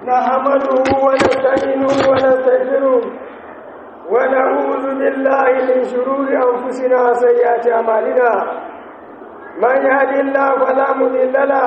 نحمده ونستعينه ونستغفره ونعوذ بالله من شرور أنفسنا وسيئات أعمالنا من يهد الله فلا مضل له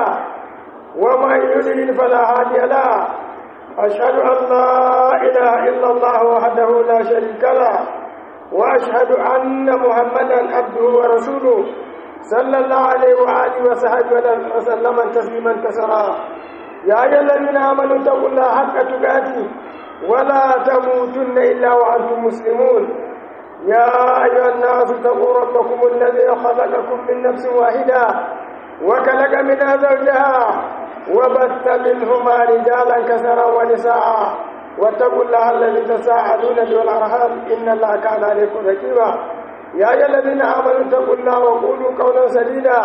ومن يضلل فلا هادي له أشهد أن لا إله إلا الله وحده لا شريك له وأشهد أن محمدا عبده ورسوله صلى الله عليه وآله وصحبه وسلم تسليما كثيرا يا أيها الذين آمنوا اتقوا الله حق تقاته ولا تموتن إلا وأنتم مسلمون يا أيها الناس اتقوا ربكم الذي خلقكم من نفس واحدة وخلق منها زوجها وبث منهما رجالا كثيرا ونساء واتقوا الله الذي تساءلون به والأرحام إن الله كان عليكم رقيبا يا أيها الذين آمنوا اتقوا الله وقولوا قولا سديدا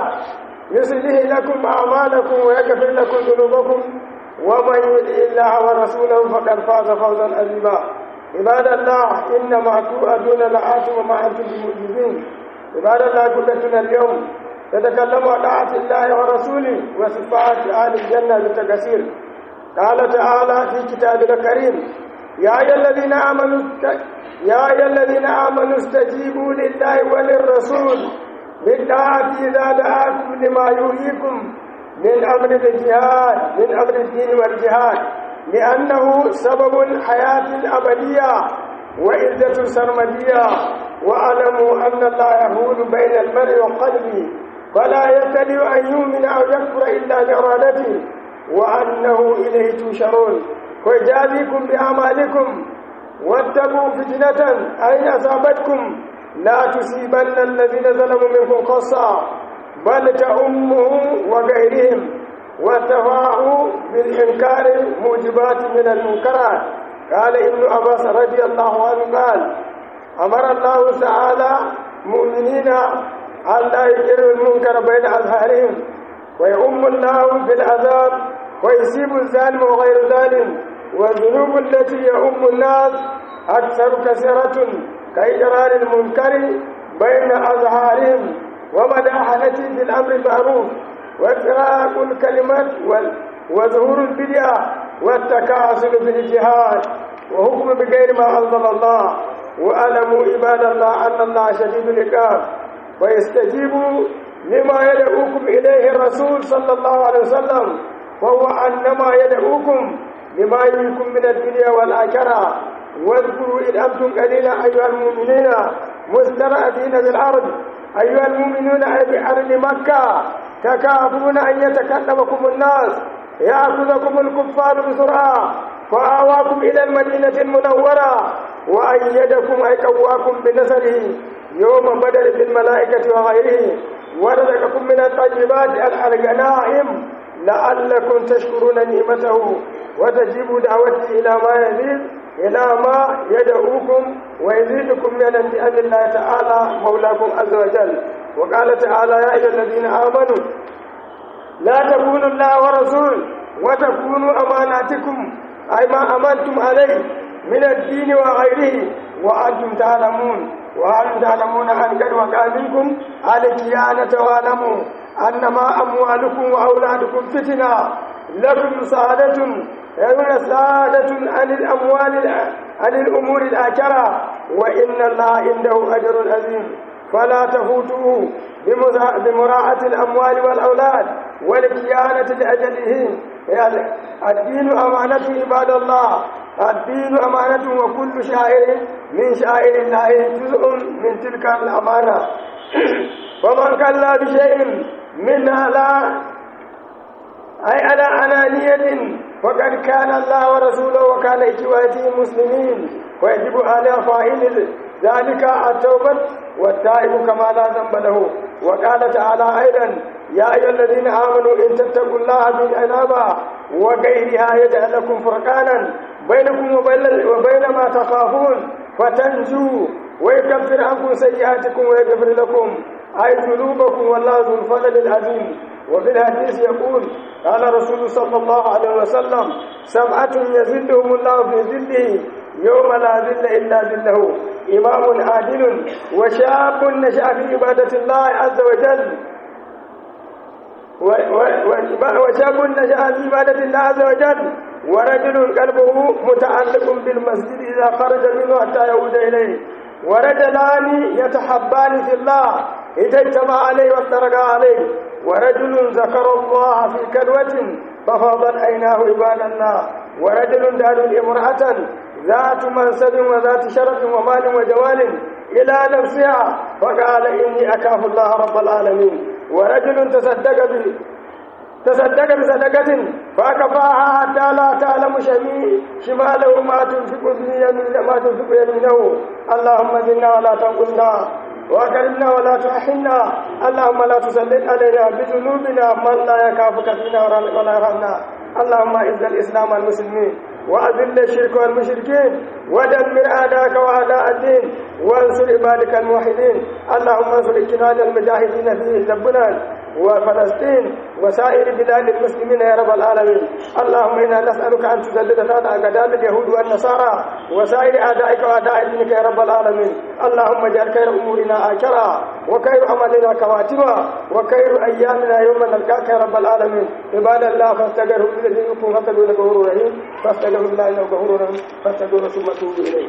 يصلح لكم أعمالكم ويغفر لكم ذنوبكم ومن يطع الله ورسوله فقد فاز فوزا عظيما عباد الله إنما توعدون لآت وما أنتم بمؤمنين عباد الله كلتنا اليوم تتكلم عن طاعة الله ورسوله وصفات أهل الجنة بالتكسير قال تعالى في كتابه الكريم يا أيها الذين آمنوا يا أيها الذين آمنوا استجيبوا لله وللرسول بالطاعة إذا دعاكم لما يحييكم من أمر الجهاد من أمر الدين والجهاد لأنه سبب الحياة الأبدية وعزة سرمدية واعلموا أن الله يهول بين المرء وقلبه فلا يستطيع أن يؤمن أو يكفر إلا بإرادته وأنه إليه تشرون ويجازيكم بأعمالكم واتقوا فتنة أين أصابتكم لا تصيبن الذين ظلموا منكم خاصة بل تأمهم وغيرهم وتفاعوا بالإنكار موجبات من المنكرات قال ابن عباس رضي الله عنه قال أمر الله تعالى مؤمنين أن لا يجروا المنكر بين أظهارهم ويؤم الله في العذاب ويسيب الظالم وغير ظالم والذنوب التي يؤم الناس أكثر كثيرة كإجرار المنكر بين أظهارهم ومداحنة في الأمر المعروف وإفراق الكلمات وظهور البدعة والتكاسل في الجهاد وحكم بغير ما أنزل الله وألموا عباد الله أن الله شديد العقاب ويستجيبوا لما يدعوكم إليه الرسول صلى الله عليه وسلم وهو أنما يدعوكم لما يريكم من الدنيا والآخرة واذكروا إذ أنتم قليلا أيها المؤمنين مسترأتين بالأرض أيها المؤمنون بأرض مكة تكافون أن يتكلمكم الناس يأخذكم الكفار بسرعة فآواكم إلى المدينة المنورة وأيدكم أي قواكم بنصره يوم بدر بالملائكة وغيره ورزقكم من الطيبات الغنائم لعلكم تشكرون نعمته وتجيبوا دعوته إلى ما يزيد إلى ما يدعوكم ويزيدكم من النعم الله تعالى مولاكم عز وجل وقال تعالى يا أيها الذين آمنوا لا تكونوا الله ورسول وتكونوا أماناتكم أي ما أمنتم عليه من الدين وغيره وأنتم تعلمون وأنتم تعلمون أن قد وقع منكم الكيانة واعلموا أنما أموالكم وأولادكم فتنة لكم سعادة يكون سعادة عن الأموال عن الأمور الآخرة وإن الله عنده أجر عظيم فلا تفوتوه بمراعاة الأموال والأولاد والكيانة لأجله الدين أمانة عباد الله الدين أمانة وكل شاعر من شاعر الله جزء من تلك الأمانة ومن كلا بشيء منها لا أي على أنانية وقد كان الله ورسوله وكان إخواته مسلمين ويجب على فاعل ذلك التوبة والتائب كما لا ذنب له وقال تعالى أيضا يا أيها الذين آمنوا إن تتقوا الله بالعنابة وغيرها يجعل لكم فرقانا بينكم وبين, وبين ما تخافون فتنجوا ويكفر عنكم سيئاتكم ويغفر لكم أي ذنوبكم والله ذو الفضل العظيم وفي الحديث يقول قال رسول صلى الله عليه وسلم سبعة يزلهم الله في ظله يوم لا ذل إلا ذله إمام عادل وشاب نشأ في عبادة الله عز وجل وشاب نشأ في عبادة الله عز وجل ورجل قلبه متعلق بالمسجد إذا خرج منه حتى يعود إليه ورجلان يتحبان في الله إذا اجتمع عليه وافترقا عليه ورجل ذكر الله في كلوة ففاضت عيناه عباد الله ورجل دار امرأة ذات منصب وذات شرف ومال وجوال إلى نفسها فقال إني أخاف الله رب العالمين ورجل تصدق به تصدق بصدقة فأكفاها حتى لا تعلم شمي شماله ما تنفق به يمين ما تنفق يمينه اللهم زدنا ولا تنقلنا وأكرمنا ولا تحنا اللهم لا تسلط علينا بذنوبنا من لا يكافك فينا ولا يرحمنا اللهم اعز الإسلام والمسلمين وأذل الشرك والمشركين ودمر أعداءك وأعداء الدين وانصر عبادك الموحدين اللهم انصر اجتهاد المجاهدين في لبنان وفلسطين وسائر بلاد المسلمين يا رب العالمين اللهم انا نسالك ان تسدد تحت اقدام اليهود والنصارى وسائر اعدائك واعداء دينك يا رب العالمين اللهم اجعل خير امورنا اخرا وخير عملنا خواتما وخير ايامنا يوم نلقاك يا رب العالمين عباد الله فاستغفروا لذنوبكم فاستغفروا انه غفور رحيم فاستغفروا الله انه غفور رحيم فاستغفروا ثم توبوا اليه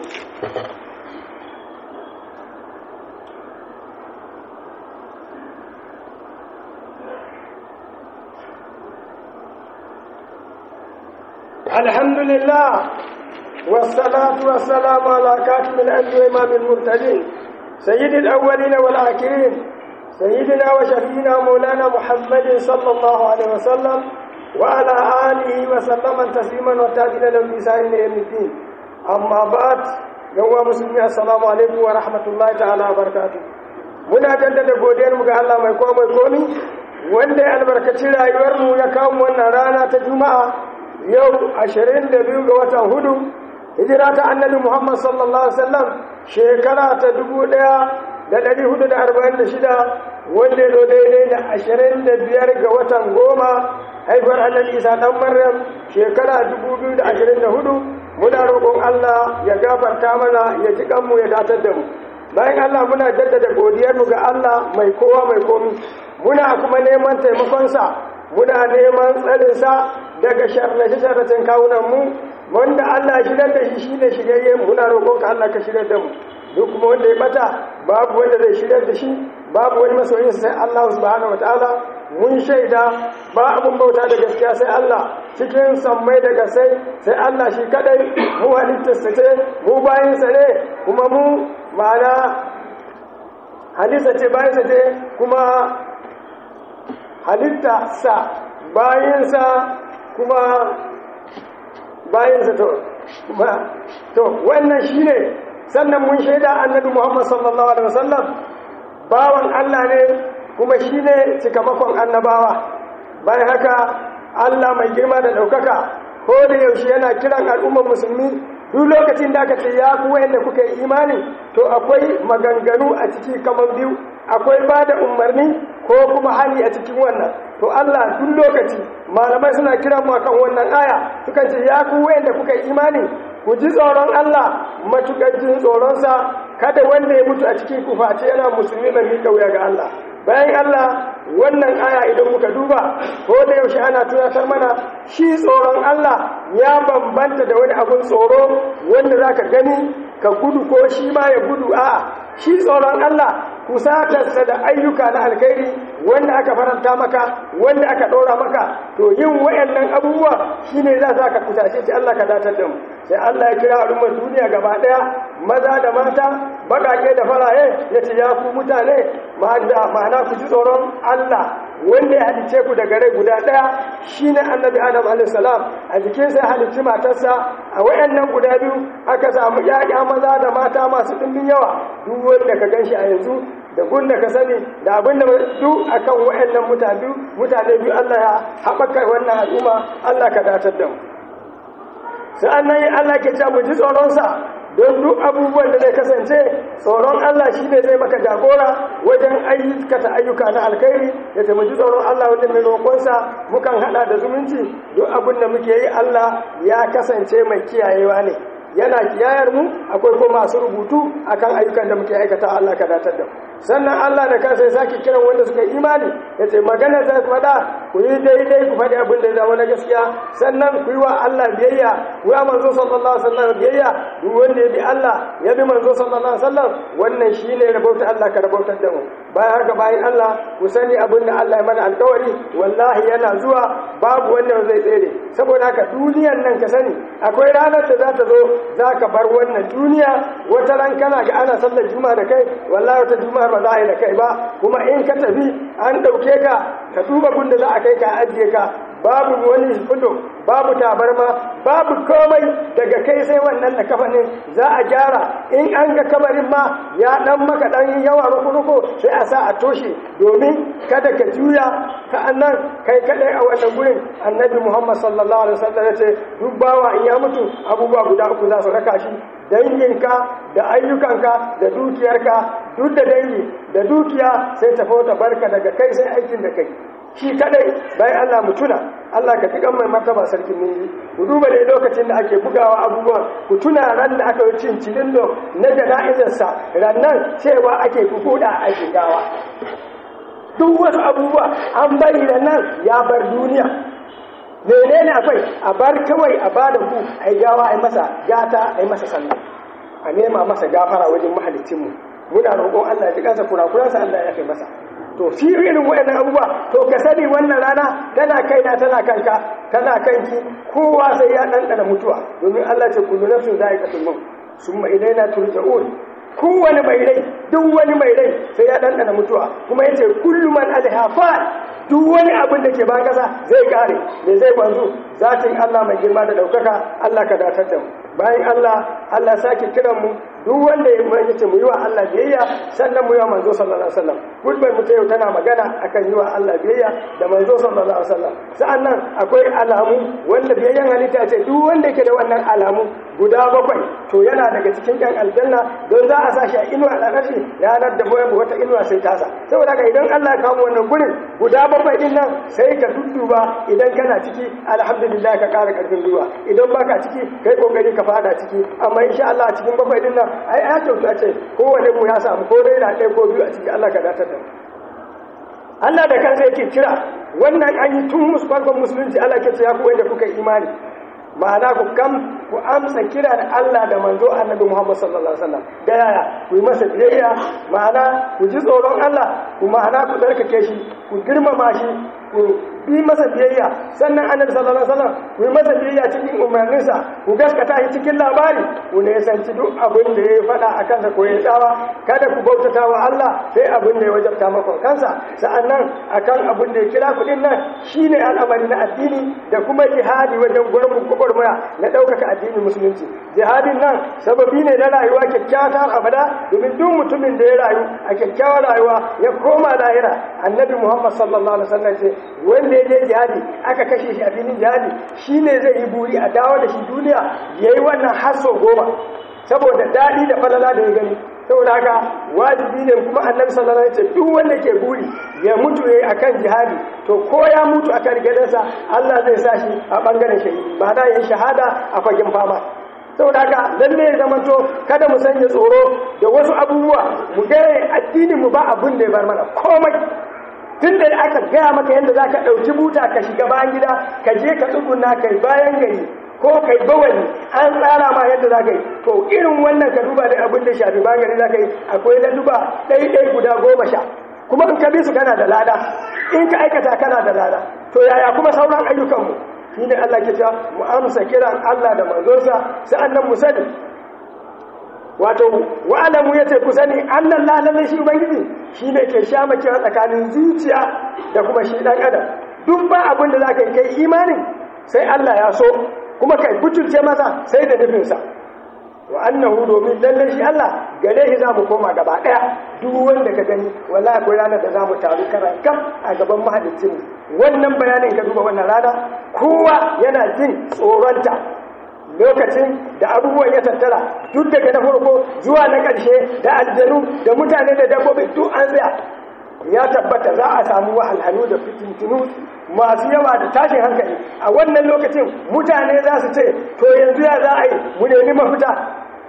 الحمد لله والصلاة والسلام على كاتب الأنبياء وإمام المرتدين سيد الأولين والآخرين سيدنا وشفينا مولانا محمد صلى الله عليه وسلم وعلى آله وسلم تسليما وتاجنا له بإحسان إلى يوم الدين أما بعد يوم مسلمين السلام عليكم ورحمة الله تعالى وبركاته muna jaddada godiyar mu ga Allah mai kowa mai komi wanda ya albarkaci rayuwar mu ya kawo wannan rana ta juma'a yau ashirin da biyu ga watan hudu hijira ta annabi muhammad sallallahu alaihi wasallam shekara ta dubu daya da dari hudu da arba'in da shida wanda ya zo daidai da ashirin da biyar ga watan goma haifar annabi isa dan maryam shekara dubu biyu da ashirin da hudu muna roƙon allah ya gafarta mana ya ji kanmu ya datar da mu bayan allah muna jaddada godiyarmu ga allah mai kowa mai komi muna kuma neman taimakonsa muna neman tsarinsa daga sharrace-sharracen kawunanmu wanda Allah shigar da shi shine shirye muna roƙon ka Allah ka shigar da mu duk kuma wanda ya bata babu wanda zai shigar da shi babu wani masoyin sai Allah subhanahu wataala mun shaida ba abun bauta da gaskiya sai Allah cikin sammai daga sai sai Allah shi kadai mu halittarsa ce mu bayinsa ne kuma mu ma'ana halitta ce bayinsa ce kuma halitta sa bayinsa kuma bayansa to to wannan shine sannan mun shaida annabi Muhammad sallallahu alaihi wasallam bawan Allah ne kuma shine cikamakon annabawa bayan haka Allah mai girma da daukaka ko da yaushe yana kiran al'ummar musulmi duk lokacin da aka ce ya ku wayanda kuka yi imani to akwai maganganu a ciki kamar biyu akwai ba da umarni ko kuma hali a cikin wannan to Allah duk lokaci malamai suna kiran mu akan wannan aya sukan ce ya ku wayanda kuka yi imani ku ji tsoron Allah matukar jin tsoronsa kada wanda ya mutu a cikin ku face yana musulmi mai miƙa wuya ga Allah bayan Allah wannan aya idan muka duba ko da yaushe ana tunatar mana shi tsoron Allah ya bambanta da wani abun tsoro wanda zaka gani ka gudu ko shi ma ya gudu a'a shi tsoron Allah kusatarsa da ayyuka na alkhairi wanda aka faranta maka wanda aka ɗora maka to yin wayannan abubuwa shine za za ka kusace shi Allah ka datar da mu sai Allah ya kira al'ummar duniya gaba ɗaya maza da mata baƙaƙe da faraye ya ce ya ku mutane ma'ana ku ji tsoron Allah wanda ya halice ku daga rai guda ɗaya shine annabi adam alaihissalam a jikinsa ya halicci matarsa a wayannan guda biyu aka samu ƴaƴa maza da mata masu ɗimbin yawa duk wanda ka ganshi a yanzu da gun da ka sani da abin da duk akan wayannan mutane mutane biyu Allah ya haɓaka wannan al'umma Allah ka datar da mu sa'annan Allah ke ce mu ji tsoronsa don duk abubuwan da zai kasance tsoron Allah shi ne zai maka jagora wajen ayyukata ayyuka na alkhairi da ta ji tsoron Allah wanda mai roƙonsa mukan haɗa da zumunci duk abin da muke yi Allah ya kasance mai kiyayewa ne yana kiyayar mu akwai kuma masu rubutu akan ayyukan da muke aikata Allah ka datar da sannan Allah da kansa ya sake kiran wanda suka imani ya ce magana za ku faɗa ku yi daidai ku faɗi abin da ya zama na gaskiya sannan ku yi wa Allah biyayya ku yi manzo sallallahu alaihi wasallam biyayya duk wanda ya bi Allah ya bi manzo sallallahu alaihi wasallam wannan shine rabauta Allah ka rabautar da mu bayan haka bayan Allah ku sani abin da Allah ya mana alkawari wallahi yana zuwa babu wanda zai tsere saboda haka duniyar nan ka sani akwai ranar da za ta zo za ka bar wannan duniya wata ran kana ga ana sallar juma'a da kai wallahi wata juma'a ba za a yi da kai ba kuma in ka tafi an ɗauke ka ka duba gunda za a kai ka ajiye ka babu wani fudo babu tabarma babu komai daga kai sai wannan da kafa ne za a gyara in an ga kabarin ma ya dan maka dan yawa ruku sai a sa a toshe domin kada ka juya ka annan kai kadai a wannan gurin annabi muhammad sallallahu alaihi wasallam ya ce duk bawa in ya mutu abubuwa guda uku za su raka shi danginka da ayyukanka da dukiyarka duk da dangi da dukiya sai ta fota barka daga kai sai aikin da kai shi kadai bayan Allah mutuna Allah ka tikan mai martaba sarkin ninji ku duba da lokacin da ake bugawa abubuwan ku tuna ran da aka yi cin cilin na jana'izarsa rannan cewa ake kukuda a shigawa duk wasu abubuwa an bari da nan ya bar duniya menene akwai a bar kawai a bada ku a yi gawa a yi masa gata a yi masa sannan a nema masa gafara wajen mahalicinmu muna roƙon Allah ya ji kansa kurakuransa Allah ya kai masa to fi irin waɗannan abubuwa to ka sani wannan rana tana kaina tana kanka tana kanki kowa sai ya ɗanɗana mutuwa domin Allah ce kullu nafsin za'iqatul maut summa ilaina turja'un kowane mai rai duk wani mai rai sai ya ɗanɗana mutuwa kuma yace kullu man alaiha fa'al duk wani abin da ke ban kasa zai kare me zai banzu zatin Allah mai girma da daukaka Allah ka datar da mu bayan Allah Allah sake kiran mu duk wanda ya mai yace mu yi wa Allah biyayya sannan mu yi wa manzo sallallahu alaihi wasallam gudbar mu ta yau tana magana akan yi wa Allah biyayya da manzo sallallahu alaihi wasallam sa'annan akwai alamu wanda biyayyan halitta ce duk wanda yake da wannan alamu guda bakwai to yana daga cikin ɗan aljanna don za a sa shi a inuwa a ƙarƙashi ranar da boyan wata inuwa sai tasa saboda haka idan Allah ya kawo wannan gurin guda bakwai din nan sai ka dudduba idan kana ciki alhamdulillah ka ƙara ƙarfin gwiwa idan baka ciki kai kokari ka fada ciki amma insha Allah a cikin bakwai din nan ai ya kyautu a ce kowane mu ya samu ko dai na ɗaya ko biyu a ciki Allah ka datar da Allah da kansa yake kira wannan an yi tun musu farkon musulunci Allah ke ce ya ku wanda kuka imani ma'ana ku kam ku amsa kiran Allah da manzo annabi Muhammad sallallahu alaihi wasallam da yaya ku yi masa biyayya ma'ana ku ji tsoron Allah ku ma'ana ku tsarkake shi ku girmama shi ku bi masa biyayya sannan annabi sallallahu alaihi wasallam ku yi masa biyayya cikin umarninsa ku gaskata shi cikin labari ku ne sanci duk abin da ya faɗa a kansa ko ya tsawa kada ku bautata wa Allah sai abin da ya wajabta maka kansa sa'annan akan abin da ya kira ku din nan shine al'amari na addini da kuma jihadi wajen gurbin gwagwarmaya na ɗaukaka addinin musulunci jihadin nan sababi ne na rayuwa kyakkyawar abada domin duk mutumin da ya rayu a kyakkyawar rayuwa ya koma lahira annabi muhammad sallallahu alaihi wasallam ce wanda ya je jihadi aka kashe shi a filin jihadi shine zai yi buri a dawo da shi duniya yayi wannan hasso goma saboda daɗi da falala da ya gani saboda haka wajibi ne kuma annabi sallallahu alaihi wasallam duk wanda ke buri ya mutu yayi akan jihadi to ko ya mutu akan gidansa Allah zai sa shi a bangaren shahidi ba da yin shahada a fagen fama saboda haka lalle ya zamanto kada mu sanya tsoro da wasu abubuwa mu ga addinin mu ba abun da ya bar mana komai tun da aka gaya maka yadda za ka ɗauki buta ka shiga bayan gida ka je ka tsuguna kai bayan gari ko kai bawani an tsara ma yadda za ka yi to irin wannan ka duba da abin da shafi bayan gari za ka yi akwai na duba ɗaiɗai guda goma sha kuma in ka bi su kana da lada in ka aikata kana da lada to yaya kuma sauran ayyukanmu shi ne Allah ke cewa mu amsa kiran Allah da manzonsa sa'annan mu sani wato wa'alamu ya ce ku sani annan lalalle shi ubangiji shi ne ke sha makewa tsakanin zuciya da kuma shi ɗan adam duk ba abin da za ka yi kai imanin sai Allah ya so kuma kai butulce masa sai da nufinsa wa annahu domin lalle shi Allah gare shi zamu koma gaba daya duk wanda ka gani wallahi akwai ranar da zamu taru karan kam a gaban mahalicin wannan bayanin ka duba wannan rana kowa yana jin tsoronta lokacin da abubuwan ya tattara duk daga na farko zuwa na ƙarshe da aljanu da mutane da dabbobi duk an tsaya ya tabbata za a samu wahalhalu da fitintunu masu yawa da tashin hankali a wannan lokacin mutane za su ce to yanzu ya za a yi mu nemi mafita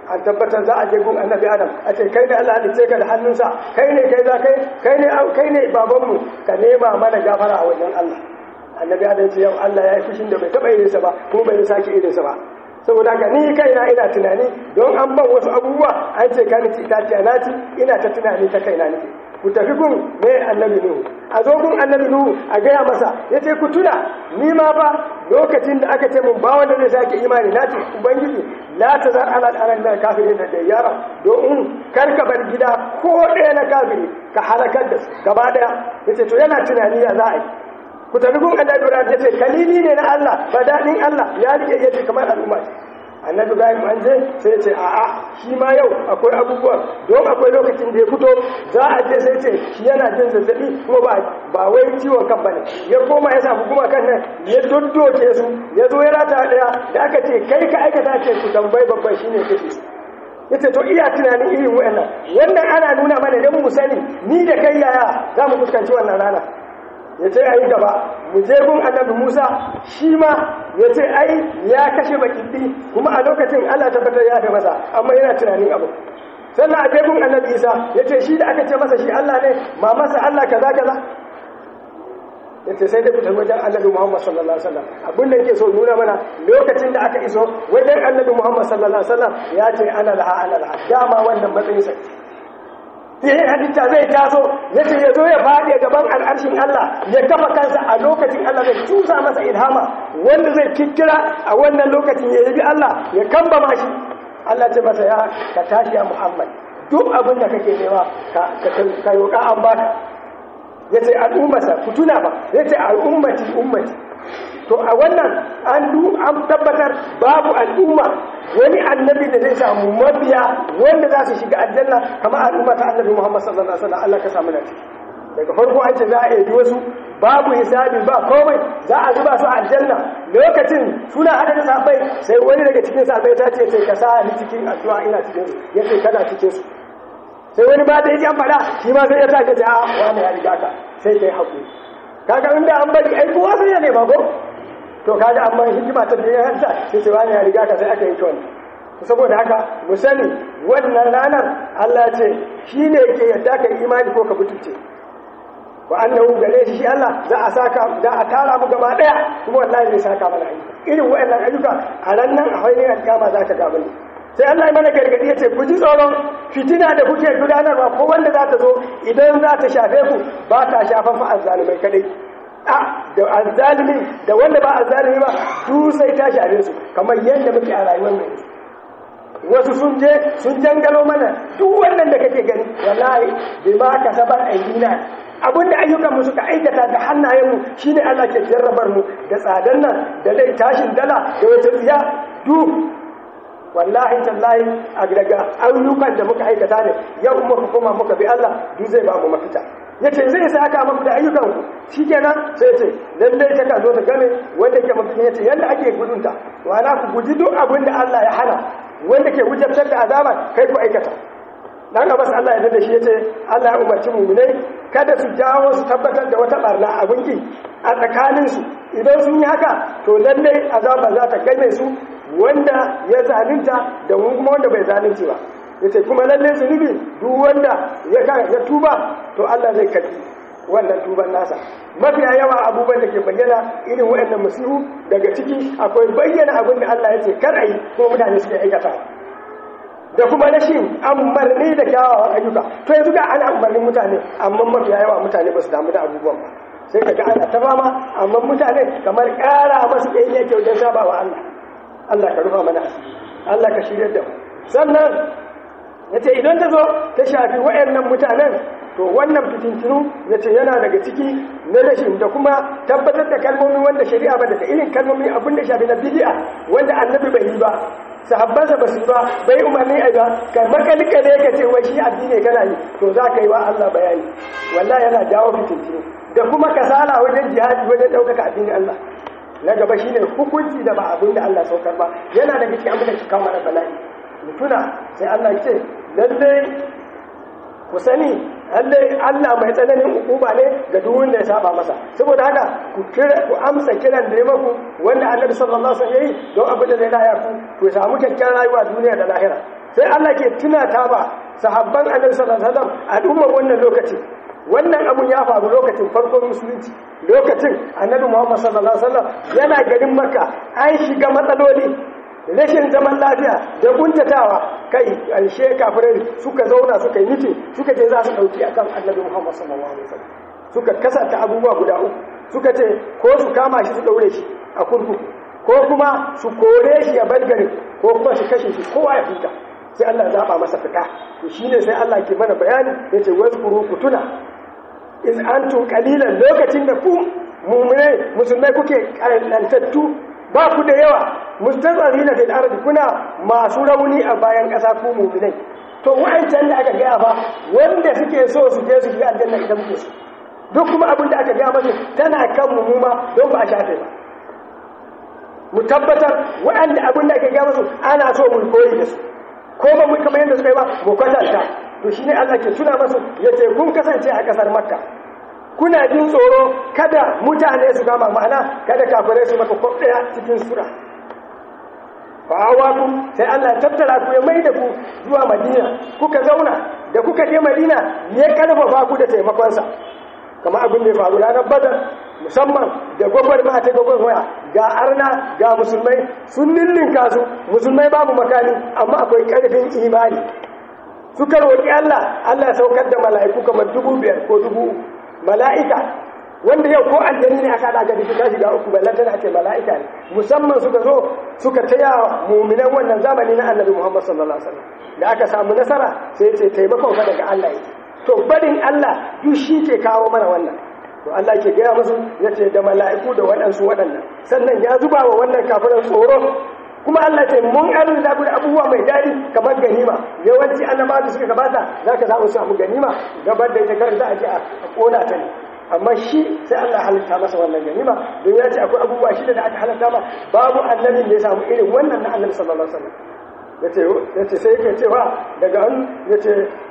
an tabbatar za a je gun annabi adam a ce kai ne Allah halice ka da hannunsa kai ne kai za kai kai ne kai ne babanmu ka nema mana gafara a wajen Allah annabi adam ce yau Allah ya yi fushin da bai taba irinsa ba kuma bai sake irinsa ba saboda haka ni kaina ina tunani don an ban wasu abubuwa an ce ka ci itaciya na ci ina ta tunani ta kaina nake ku tafi gun me annabi nuhu a zo gun annabi nuhu a gaya masa ya ce ku tuna ni ma ba lokacin da aka ce mun ba wanda zai sake imani na ce ubangiji la ta zar ala al'aran da kafiri da da yara domin kar ka bar gida ko ɗaya na kafiri ka halakar da su gaba ɗaya ya ce to yana tunani ya za a yi ku tafi gun annabi ibrahim ya ce kalili ne na allah ba daɗin allah ya rike ya ce kamar al'umma annabi ibrahim an je sai ya ce a'a shi ma yau akwai abubuwan don akwai lokacin da ya fito za a je sai ce shi yana jin zazzabi kuma ba ba wai ciwon kan bane ya koma ya samu kuma kan nan ya doddoke su ya zo ya rata daya da aka ce kai ka aikata ce ku tambayi babban shine kake su yace to iya tunanin irin wayannan wannan ana nuna mana dan mu sani ni da kai yaya za mu fuskanci wannan rana ya ce ai gaba mu je gun annabi Musa shi ma ya ce ai ya kashe bakiddi kuma a lokacin Allah tabbatar ya da masa amma yana tunanin abu sannan a je gun annabi Isa ya ce shi da aka ce masa shi Allah ne ma masa Allah kaza kaza ya ce sai da fitar wajen annabi Muhammad sallallahu alaihi wasallam abin da yake so nuna mana lokacin da aka iso wajen annabi Muhammad sallallahu alaihi wasallam ya ce ana laha ana laha dama wannan matsayin sa sai halitta zai taso ya ce ya zo ya faɗi gaban al'arshin Allah ya kafa kansa a lokacin Allah zai tusa masa ilhama wanda zai kikkira a wannan lokacin ya yabi Allah ya kamba mashi Allah ce masa ya ka tashi ya Muhammad duk abin da kake nema ka ka yoka an baka ya ce al'ummarsa ku tuna ba ya ce al'ummati ummati to a wannan an an tabbatar babu al'umma wani annabi da zai samu mabiya wanda za su shiga aljanna kamar al'umma ta annabi Muhammad sallallahu alaihi wasallam Allah ka samu na daga farko an ce za a yi wasu babu hisabi ba komai za a zuba su aljanna lokacin suna hada da sahabbai sai wani daga cikin sahabbai ta ce sai ka sa ni cikin addu'a ina cikin su yace kana cikin su sai wani ba da yake an fada shi ma sai ya ta ce a wani ya riga ka sai kai hakuri kaga inda an bari ai kowa sai ya nema ko to kaga amma hikima ta da yanta sai ce wani ya riga ka sai aka yi to saboda haka mu sani wannan ranar Allah ce shine yake yadda ka imani ko ka butulce wa annahu gare shi shi Allah za a saka da a tara mu gaba daya kuma wallahi zai saka mana ayyuka irin wayannan ayyuka a ran nan a hoyin kiyama za ka ga bane sai Allah ya mana gargadi yace ku ji tsoron fitina da kuke gudanarwa ko wanda za ta zo idan za ta shafe ku ba ta shafan fa azzalimai kadai a da azzalimi da wanda ba azzalimi ba su sai ta shafe su kamar yadda muke a rayuwar mu wasu sun je sun jangalo mana duk wannan da kake gani wallahi bai ma ka sabar aidina abinda ayyukan mu suka aikata da hannayen mu shine Allah ke jarrabar mu da tsadan nan da dai tashin dala da wata tsiya duk wallahi tallahi a daga ayyukan da muka aikata ne yau muka koma muka bi Allah duk zai ba mu mafita yace zai saka muku da ayyukan ku shikenan sai yace lalle ta ka zo ta game wanda ke mutum yace yanda ake gudunta wala ku guji duk abin da Allah ya hana wanda ke wujabtar da azaba kai ku aikata dan Abbas Allah ya dade shi yace Allah ya umarci mu'minai kada su jawo su tabbatar da wata barna abin ki a tsakanin su idan sun yi haka to lalle azaba za ta game su wanda ya zalunta da kuma wanda bai zalunci ba yace kuma lalle zunubi duk wanda ya ya tuba to Allah zai karbi wannan tuban nasa mafiya yawa abubuwan da ke bayyana irin waɗannan musihu daga ciki akwai bayyana abin da Allah ya ce kar ayi ko mutane suke aikata da kuma rashin amarni da kyawawan ayyuka to yanzu ga ana umarnin mutane amma mafiya yawa mutane ba su damu da abubuwan ba sai ka ga ana ta fama amma mutane kamar ƙara masu ɗaya ne ke wajen saba wa Allah Allah ka rufa mana Allah ka shirya da mu sannan ya ce idan ta zo ta shafi wa'annan mutanen to wannan fitintinu ya ce yana daga ciki na rashin da kuma tabbatar da kalmomi wanda shari'a ba da irin kalmomi abin da shafi na bidi'a wanda annabi bai yi ba sahabbansa ba su ba bai umarni a ba ka makalika ne ka ce wai shi addini kana yi to za ka yi wa Allah bayani wallahi yana jawo fitintinu da kuma kasala wajen jihadi wajen ɗaukaka addinin Allah na gaba shine hukunci da ba abin da Allah saukar ba yana daga cikin abin da ke kawo mana bala'i mutuna sai Allah ya ce lalle ku sani lalle Allah mai tsananin hukuma ne ga duk wanda ya saba masa saboda haka ku kira ku amsa kiran da ya maku wanda Annabi sallallahu alaihi wasallam yayi don abin da zai laya ku ku samu kyakkyawar rayuwa duniya da lahira sai Allah ke tunata ba sahabban annabi sallallahu alaihi wasallam al'ummar wannan lokaci wannan abun ya faru lokacin farkon musulunci lokacin annabi Muhammad sallallahu alaihi wasallam yana garin Makka an shiga matsaloli rashin zaman lafiya da kuntatawa kai alshe kafirai suka zauna suka yi mitin suka je za su dauki akan annabi Muhammad sallallahu alaihi wasallam suka kasanta abubuwa guda uku suka ce ko su kama shi su daure shi a kurkuku ko kuma su kore shi a balgarin ko kuma su kashe shi kowa ya huta sai Allah zaba masa fita to shine sai Allah ke mana bayani yace wazkuru kutuna in antum qalilan lokacin da ku mu'minai musulmai kuke kalantattu ba ku da yawa mustazarina fil ardi kuna masu rauni a bayan kasa ku mu'minai to wa'ancan da aka gaya ba wanda suke so su je su shiga aljanna idan muke so duk kuma abin da aka gaya masu tana kan mu ma don ba a shafe ba mu tabbatar waɗanda abin da aka gaya masu ana so mu koyi da su ko ba mu kamar yadda suka yi ba mu kwatanta to shine Allah ke tuna masu yace kun kasance a kasar Makka kuna jin tsoro kada mutane su kama ma'ana kada kafirai su maka kwaf daya cikin sura fa'awakum sai Allah ya tattara ku ya mai da ku zuwa Madina kuka zauna da kuka je Madina ya karfafa ku da taimakonsa kamar abin da ya faru ranar Badar musamman da gwagwar ma ta gwagwar waya ga arna ga musulmai sun ninninka su musulmai babu makani amma akwai karfin imani suka roƙi Allah Allah ya saukar da mala'iku kamar dubu biyar ko dubu mala'ika wanda yau ko aljani ne aka daga duk ta shiga uku ballan tana ce mala'ika ne musamman suka zo suka taya mu'minan wannan zamani na Annabi Muhammad sallallahu alaihi wasallam da aka samu nasara sai ce taimakon fa daga Allah yake to barin Allah duk shi ke kawo mana wannan to Allah ke gaya musu yace da mala'iku da waɗansu waɗannan sannan ya zuba wa wannan kafiran tsoro kuma Allah ce mun arzuta ku da abubuwa mai daɗi kamar ganima yawanci annabawa da suka gabata zaka samu samu ganima gabar da ita karanta ake a kona ta ne amma shi sai Allah halitta masa wannan ganima don ya ce akwai abubuwa shida da aka halatta ma babu annabin da ya samu irin wannan na annabi sallallahu alaihi wasallam yace yace sai yake cewa daga an yace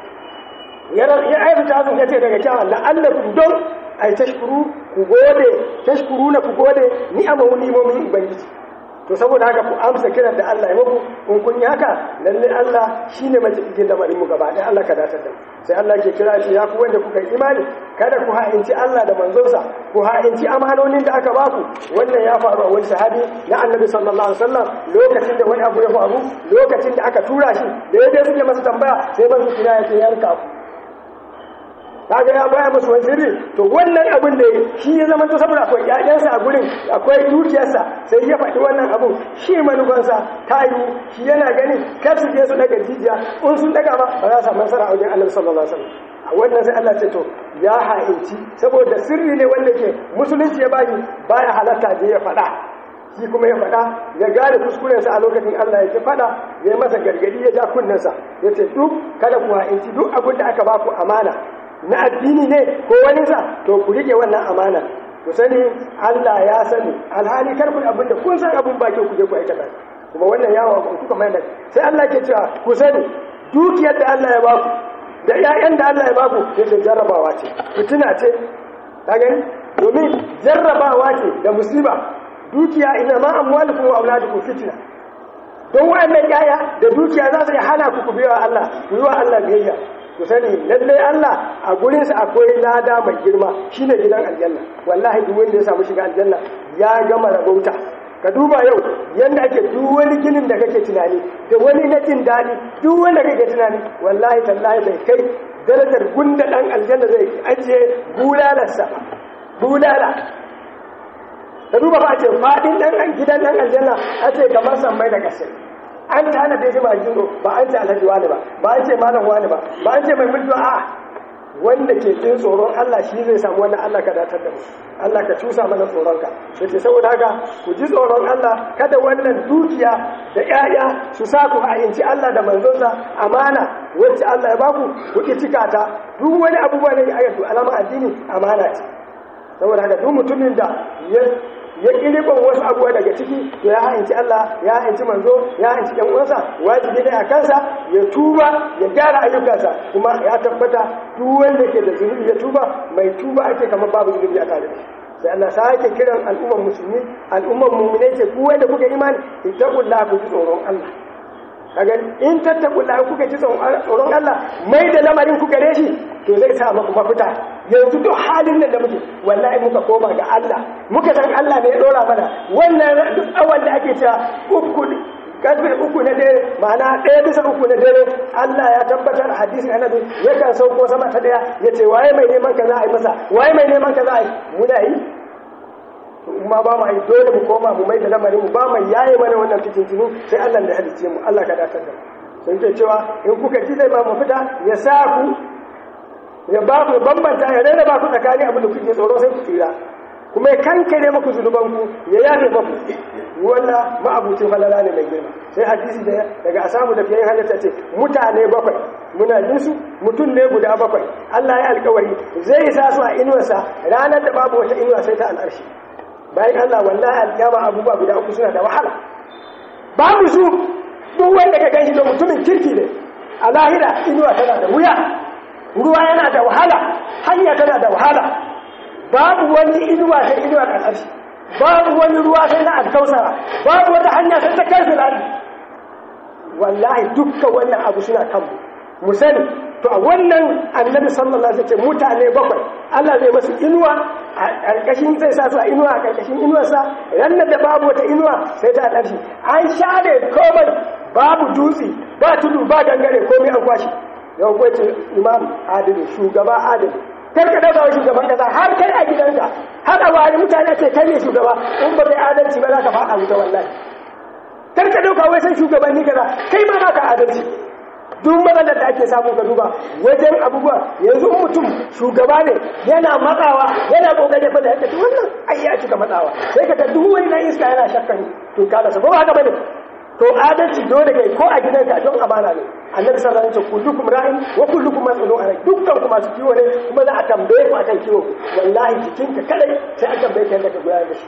ya ya aibata azun yace daga kyan la'allakum don ai tashkuru ku gode tashkuru na ku gode ni'amahu ni'imomin ubangiji to saboda haka ku amsa kiran da Allah ya muku in kun yi haka lalle Allah shine mai cikin lamarin mu gaba ɗaya Allah ka datar da sai Allah ke kira shi ya ku wanda kuka yi imani kada ku ha'inci Allah da manzonsa ku ha'inci amanonin da aka baku wannan ya faru a wani sahabi na Annabi sallallahu alaihi wasallam lokacin da wani abu ya faru lokacin da aka tura shi da yadda suke masa tambaya sai manzo kira ya ce yanka ku kaga ya baya musu wani sirri to wannan abin da shi ya zama to saboda akwai ƴaƴansa a gurin akwai dukiyarsa sai ya faɗi wannan abin shi manufansa ta yi shi yana gani kar su je su daga jijiya in sun daga ba ba za su samu nasara a wajen annabi sallallahu alaihi wasallam a wannan sai Allah ce to ya ha'inci saboda sirri ne wanda ke musulunci ya bani baya halatta je ya faɗa shi kuma ya faɗa ya gane kuskurensa a lokacin Allah ya ki faɗa ya yi masa gargadi ya ja kunnensa ya ce duk kada ku ha'inci duk abin da aka ba ku amana na addini ne ko wani sa to ku rike wannan amana ku sani Allah ya sani alhali kar ku abin da kun san abin baki ku je ku aikata kuma wannan yawa ku kuka mai sai Allah ke cewa ku sani dukiyar da Allah ya baku da ƴaƴan da Allah ya baku yace jarrabawa ce fitina ce ka gani domin jarrabawa ce da musiba dukiya ina ma amwalukum wa auladukum fitna don wa'annan ƴaƴa da dukiya za su hana ku ku biya Allah ku yi wa Allah biyayya ku sani lallai Allah a gurinsa akwai lada mai girma shine gidan aljanna wallahi duk wanda ya samu shiga aljanna ya gama rabauta ka duba yau yanda ake duk wani ginin da kake tunani da wani na jin daɗi duk wanda kake tunani wallahi tallahi bai kai darajar gunda ɗan aljanna zai ajiye bulalarsa bulala ka duba ba a ce faɗin ɗan gidan ɗan aljanna a ce kamar sammai da ƙasai an ta hana daidai ba jiro ba an ce alhaji wani ba ba an ce malam wani ba ba an ce mai mulki a wanda ke jin tsoron Allah shi zai samu wannan Allah ka datar da mu Allah ka cusa mana tsoronka da ce saboda haka ku ji tsoron Allah kada wannan dukiya da ƴaƴa su sa ku ha'inci Allah da manzonsa amana wacce Allah ya baku ku ki cika ta duk wani abubuwa ne ayatu alama addini amana ce saboda haka duk mutumin da ya ya ƙirɓin wasu abuwa daga ciki to ya ha'inci Allah ya ha'inci manzo ya ha'inci ɗan uwansa wajibi ne a kansa ya tuba ya gyara ayyukansa kuma ya tabbata duk wanda ke da zunubi ya tuba mai tuba ake kamar babu zunubi a tare da shi sai Allah sake kiran al'umman musulmi al'umman mu'mine ce ku wanda kuka imani ittaqullah ku ji tsoron Allah kaga in tattakulla kuka ji tsoron Allah mai da lamarin ku gare shi to zai sa muku mafita yanzu duk halin nan da muke wallahi muka koma ga Allah muka san Allah ne ya dora mana wannan duk awan da ake cewa uku karfe uku na dare ma'ana ɗaya bisa uku na dare Allah ya tabbatar hadisin annabi yakan sauko sama ta daya ya ce waye mai neman ka za a yi masa waye mai neman ka za a yi muna yi ma ba mu yi dole mu koma mu mai da lamarin mu ba mu yaye mana wannan fitintinu sai Allah da halicce mu Allah ka datar da mu sun ce cewa in kuka ji zai ma mu fita ya sa ku ya ba ku bambanta ya rena ba ku tsakanin abin da kuke tsoro sai ku tsira kuma ya kankare maku zunubanku ya yafe maku wannan ma'abucin falala ne mai girma sai hadisi da daga asamu da fiye halitta ce mutane bakwai muna jin su mutum ne guda bakwai Allah ya alkawari zai sa su a inuwarsa ranar da babu wata inuwa sai ta al'arshi bayan Allah wallahi alkiyama abubuwa guda uku suna da wahala babu su duk wanda ka ganshi da mutumin kirki ne a lahira inuwa tana da wuya ruwa yana da wahala hanya tana da wahala babu wani inuwa sai inuwa ƙasarshi babu wani ruwa sai na alkausara babu wata hanya sai ta karfi lari wallahi dukkan wannan abu suna kanmu mu sani to a wannan annabi sallallahu alaihi wasallam mutane bakwai Allah zai masu inuwa a ƙarƙashin zai sa su a inuwa a ƙarƙashin inuwarsa ranar da babu wata inuwa sai ta ƙarshi an share komai babu dutse ba tudu ba gangare komai an kwashi yau kwace imam adili shugaba adili kar ka dauka shugaban kasa har kai a gidanka har a wani mutane ce kai ne shugaba in ba kai adalci ba za ka faɗa wuta wallahi kar ka dauka wai sai shugabanni kaza kai ma ba ka adalci duk matsalar da ake samu ka duba wajen abubuwa yanzu in mutum shugaba ne yana matsawa yana kokari fa da yake to wannan ai ya cika matsawa sai ka ga duk wani na iska yana shakkan to kala sa ba haka bane to adalci dole kai ko a gidanka don amana ne annabi sallallahu alaihi wasallam kullukum ra'in wa kullukum mas'ulun an dukkan ku masu kiwo ne kuma za a tambaye ku akan kiwo wallahi jikinka kadai sai an tambaye ka daga gudanar da shi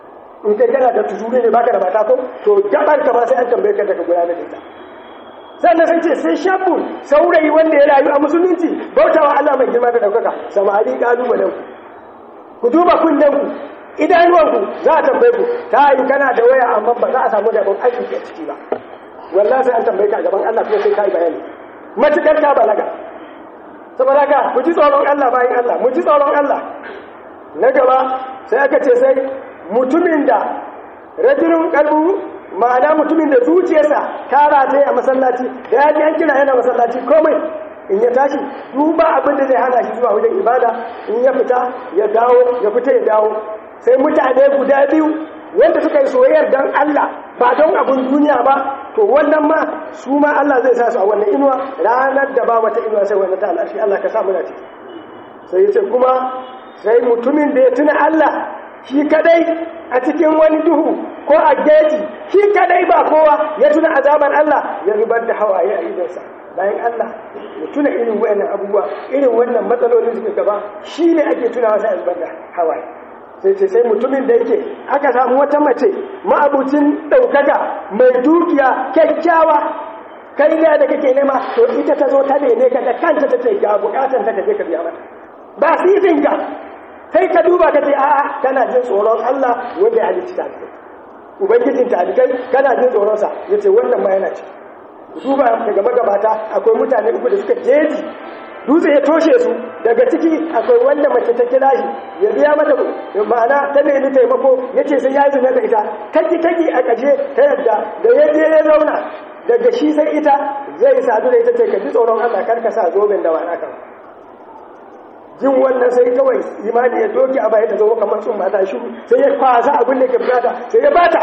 in kai kana da tuzuri ne baka da mata ko to gabar ka ma sai an tambaye ka daga gudanar da ita sannan sun ce sai shabu saurayi wanda ya rayu a musulunci bautawa Allah mai girma da daukaka samari kalubalen ku ku duba kunnen ku idanuwanku za a tambaye ku ta yi kana da waya amma ba za a samu da aiki a ciki ba wallahi sai an tambaye ka a gaban Allah kuma sai kai bayani matukar ka balaga saboda ka ku ji tsoron Allah bayan Allah mu ji tsoron Allah na gaba sai aka ce sai mutumin da rajulun kalbu ma'ana mutumin da zuciyarsa ta rataye a masallaci da ya ji an kira yana masallaci komai in ya tashi duba abin da zai hana shi zuwa wajen ibada in ya fita ya dawo ya fita ya dawo sai mutane guda biyu wanda suka yi soyayyar don Allah ba don abin duniya ba to wannan ma su ma Allah zai sa su a wannan inuwa ranar da ba wata inuwa sai wannan ta al'arshi Allah ka sa muna ciki sai ya ce kuma sai mutumin da ya tuna Allah shi kadai a cikin wani duhu ko a geji shi kadai ba kowa ya tuna azabar Allah ya zubar da hawaye a idonsa bayan Allah ya tuna irin wayannan abubuwa irin wannan matsalolin suke gaba shi ne ake tunawa sai a zubar da hawaye sai ce sai mutumin da yake aka samu wata mace ma'abucin ɗaukaka mai dukiya kyakkyawa kai da kake nema to ita ta zo ta neme ka da kanta ta ce ga bukatan ta je ka biya mata ba sisinka sai ka duba ka ce a'a kana jin tsoron Allah wanda ya halicci talibai ubangijin talibai kana jin tsoronsa ya ce wannan ma yana ci duba daga magabata akwai mutane uku da suka jeji dutse ya toshe su daga ciki akwai wanda mace ta kira shi ya biya mata ma'ana ta nemi taimako ya ce sai ya yi zina da ita taki taki a ƙarshe ta yadda da ya je ya zauna daga shi sai ita zai sadu da ita ce ka ji tsoron Allah kar ka sa zoben da wani kan jin wannan sai kawai imani ya doki a baya da zama kamar sun mata shi sai ya kwasa abin da ke bukata sai ya bata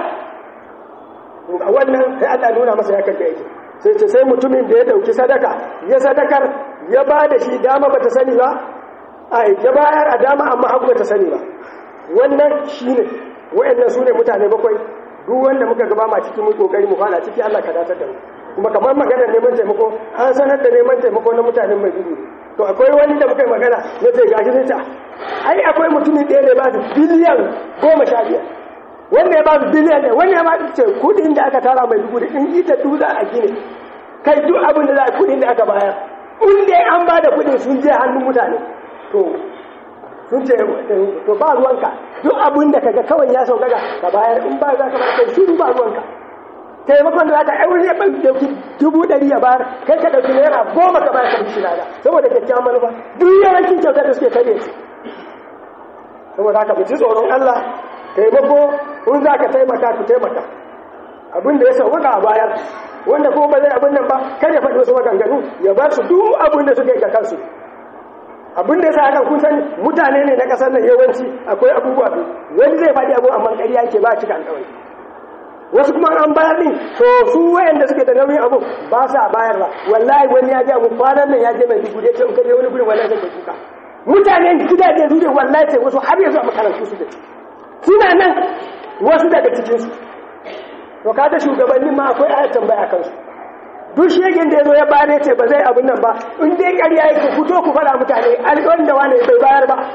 a wannan sai Allah nuna masa ya karka yake sai ce sai mutumin da ya dauki sadaka ya sadakar ya ba da shi dama bata sani ba ai ya bayar a dama amma hagu bata sani ba wannan shine wayannan sune mutane bakwai duk wanda muka gaba ma cikin mu kokari mu fara ciki Allah ka datar da mu kuma kamar maganar neman taimako an sanar da neman taimako na mutanen mai gudu to akwai wani da muka yi magana ya ce gashi sai ta ai akwai mutumin ɗaya da ba su biliyan goma sha biyar wanda ya ba su biliyan ne wanda ya ba su ce kudin da aka tara mai dubu da in ita duza a gine kai duk abin da za a kudin da aka bayar in dai an ba da kudin sun je hannun mutane to sun ce to ba ruwanka duk abin da kaga kawai ya sauƙaƙa ka bayar in ba za ka ba kai shiru ba ruwanka taimakon da za ka aure ya ɗauki dubu ɗari ya bayar kai ka ɗauki naira goma ka bayar ka bishi lada saboda kyakkyawan manufa duk yawancin kyautar da suke kare su saboda haka mu ji tsoron Allah taimako in za ka taimaka ku taimaka abin da ya sauka a bayar wanda kuma ba zai abin nan ba kar ya faɗi wasu maganganu ya ba su duk abin da suka yi ga kansu abin da ya sa hakan kun sani mutane ne na ƙasar nan yawanci akwai abubuwa biyu wani zai faɗi abu amma ƙarya yake ba cika alƙawari wasu kuma an bayar din to su wayanda suke da nauyin abu ba sa bayarwa wallahi wani ya ji abu kwanan nan ya je mai dubu ce in kaje wani gurin wallahi zai kuka mutane gidaje su ne wallahi sai wasu har yanzu a makarantu su da suna nan wasu daga cikin su to kaga shugabannin ma akwai ayat tambaya kansu duk shegin da ya zo ya bare ce ba zai abin nan ba in dai ƙarya yake fito ku faɗa mutane alƙawarin da wani bai bayar ba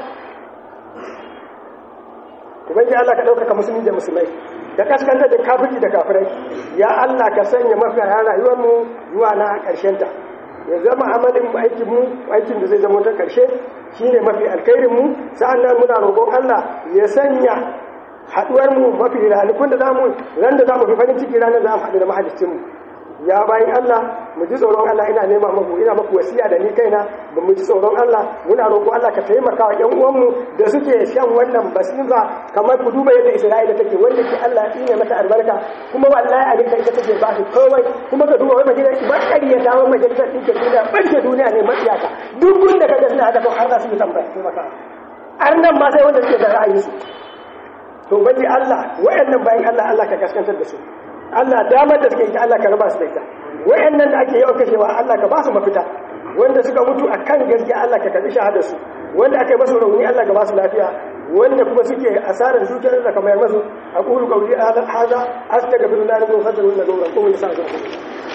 ubangiji Allah ka ɗaukaka musulmi da musulmai da kaskanta da kafirci da kafirai ya Allah ka sanya mafiya rayuwar mu zuwa na ƙarshen ta ya zama amalin aikin mu aikin da zai zama ta ƙarshe shine mafi alkhairin mu sa'annan muna roƙon Allah ya sanya haduwar mu mafi ranakun da zamu ran da zamu fi farin ciki ranar zamu haɗu da mahaliccin mu ya bayin Allah mu ji tsoron Allah ina nema muku ina muku wasiya da ni kaina ba mu ji tsoron Allah muna roƙo Allah ka taimaka wa ƴan uwanmu da suke shan wannan basira kamar ku duba yadda Isra'ila take wanda ke Allah ya tsine mata albarka kuma wallahi a dinka ita take ba su komai kuma ka duba wai majalisar bakari ya dawo majalisar ɗinke duniya ɓarke duniya ne matsiyata duk gunda ka ga suna haka har za su yi tambaya taimaka har nan ma sai wanda suke da ra'ayinsu to bari Allah wayannan bayan Allah Allah ka gaskantar da su Allah damar da suke ita Allah ka raba su da ita wayannan da ake yawan kashewa Allah ka ba su mafita wanda suka mutu akan gaskiya Allah ka karbi shahadar su wanda aka yi masu rauni Allah ka ba su lafiya wanda kuma suke asarar dukiyar da kamar masu aqulu qawli hadha astaghfirullahi wa atubu ilayhi wa atubu ilayhi